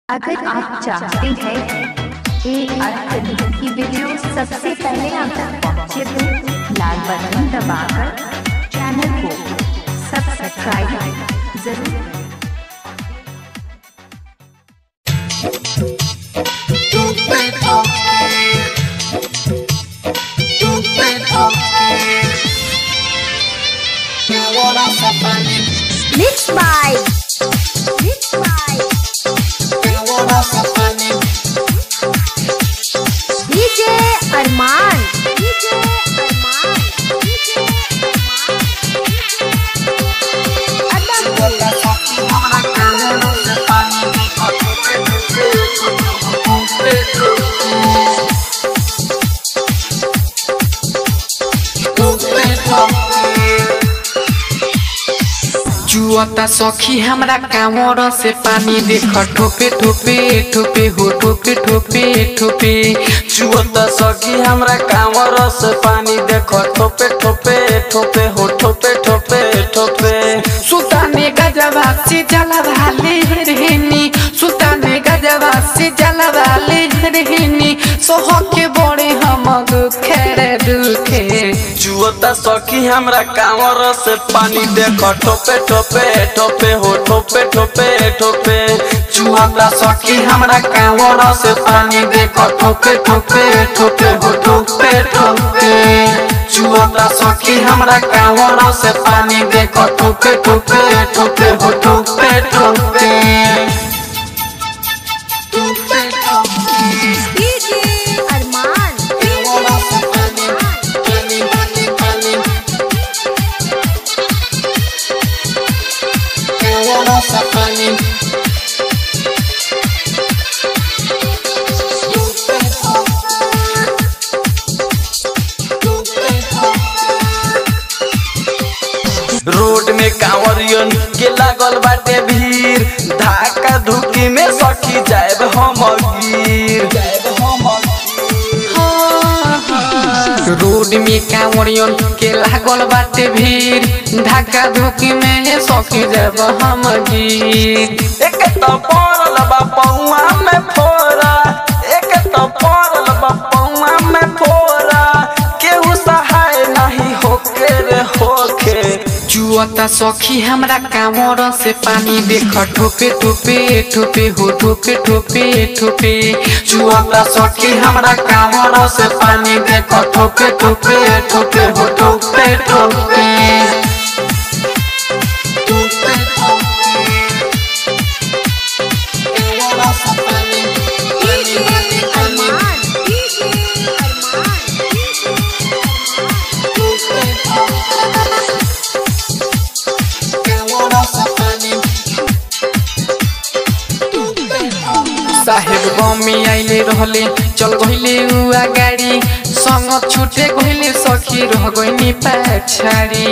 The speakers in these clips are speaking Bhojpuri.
अगर आप चाहते हैं ए अर्थ की वीडियो सबसे पहले आप तक पहुंचे तो लाल बटन दबाकर चैनल को सब्सक्राइब जरूर करें। Stupid okay. Stupid okay. You wanna safari? Mixed by Mixed by You wanna safari? DJ Arman DJ Arman DJ Arman Adam Wanna safari? Wanna wanna safari? Stupid okay. जुआता सखी हमरा कामर से पानी देख ठोपे ठोपे ठोपे हो ठोपे ठोपे ठोपे जुअता सखी हमरा कांवर से पानी देखो ठोपे ठोपे ठोपे हो ठोपे ठोपे ठोपे सुल्ताने गजबा से जला वाले रहनी सुल्ताने गजबा से जला वाले रहनी सोह के बड़े हम दुखे रे दुखे जुअता सखी हमरा कांवर से पानी देखो ठोपे ठोपे ठोपे हो ठोपे ठोपे ठोपे जुआता सखी हमरा कांवर से पानी देखो ठोपे ठोपे ठोपे हो ठोपे ठोपे जुआता सखी हमरा कांवर से पानी देखो ठोपे ठोपे ठोपे हो ठोपे ठोपे Stupid okay. DJ Arman You wanna safari? Pani, pani, pani. You wanna safari? Stupid okay. Stupid road में कांवरियन के लागल बाटे भीड़ धाका धुकी में सखी जाएब हम गिर रोड में कांवरियन के लागल बाटे भीड़ धक्का धुकी में सखी जब हम गिर एक तो पड़ल बा पौआ में फोरा एक तो पड़ल बा पौआ में फोरा केहू सहाय नहीं होके रे होके जुआता सखी हमरा कांवर से पानी देख ठोपे ठोपे ठोपे हो ठोपे ठोपे ठोपे जुआता सखी हमरा कांवर से पानी देख ठोपे ठोपे ठोपे हो ठोपे ठोपे Stupid okay. You wanna safari? Pani, DJ pani, pani. Arman DJ Arman DJ Stupid okay. You wanna safari? Stupid okay. साहेब बमी आइले रहले चल गइले उआ गाड़ी संग छुटे गइले सखी रह गइनी पछाड़ी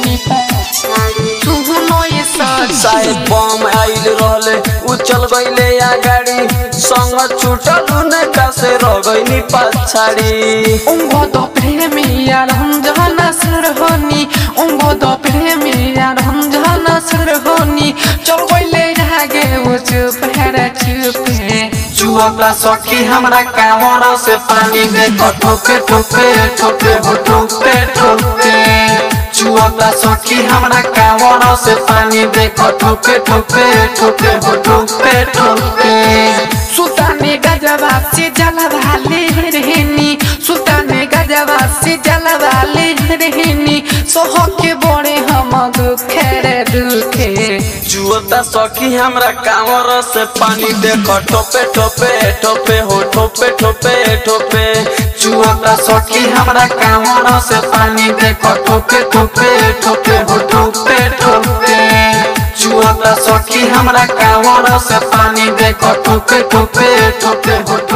तू नये सच साहेब बम आइल रहले उ चल गइले या गाड़ी संग छूटल उनका से रह गइनी पछाड़ी उंग द प्रेमिया रंजना सरहनी उंग द प्रेमिया रंजना सरहनी चल गइले आगे वो चुप है चुप है जुआला सखी हमरा कांवर से पानी दे ठोके ठोके ठोके हो ठोके ठोके जुआला सखी हमरा कांवर से पानी दे ठोके ठोके ठोके हो ठोके ठोके सुल्ताने गजबा से जला वाले रहनी सुल्ताने गजबा से जला वाले रहनी सोह के बड़े हम दुखे रे दुखे जुअता सखी हमरा कांवर से पानी देखो ठोपे ठोपे ठोपे हो ठोपे ठोपे ठोपे जुआता सखी हमरा कांवर से पानी देखो ठोके ठोके ठोके हो ठोके ठोके जुआता सखी हमरा कांवर से पानी देखो ठोके ठोके ठोके हो